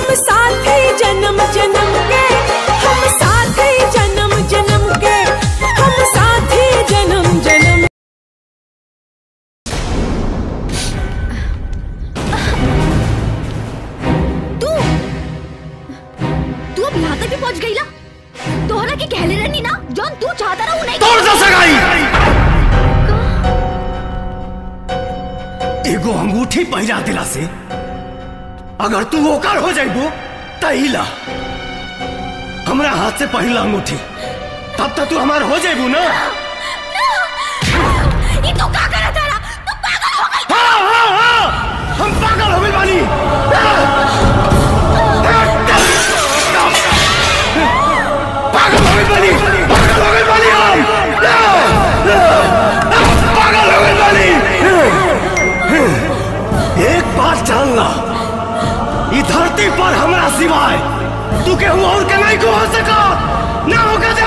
हम साथ ही जन्म जन्म के हम साथ ही जन्म जन्म के हम साथ ही जन्म जन्म तू तू अब यहाँ तक भी पहुँच गई ला तोहरा के कहले रहनी ना जौन तू चाहता रहा वो नहीं तोड़ दो सगाई एगो अंगूठी पहिरा दिला से अगर तू ओकर हो जाइबो तहिला हमरा हाथ से पहिला अंगूठी तब तक तू हमार हो जाइबू ना ये तू का करा तारा तू पागल हो गई हाँ हाँ हाँ हम पागल हो गए बानी पागल हो गए बानी पागल हो गए बानी हम पागल हो गए बानी एक बात जान ला ई धरती पर हमरा सिवाय तू केहू और के नहीं को हो सका ना होगा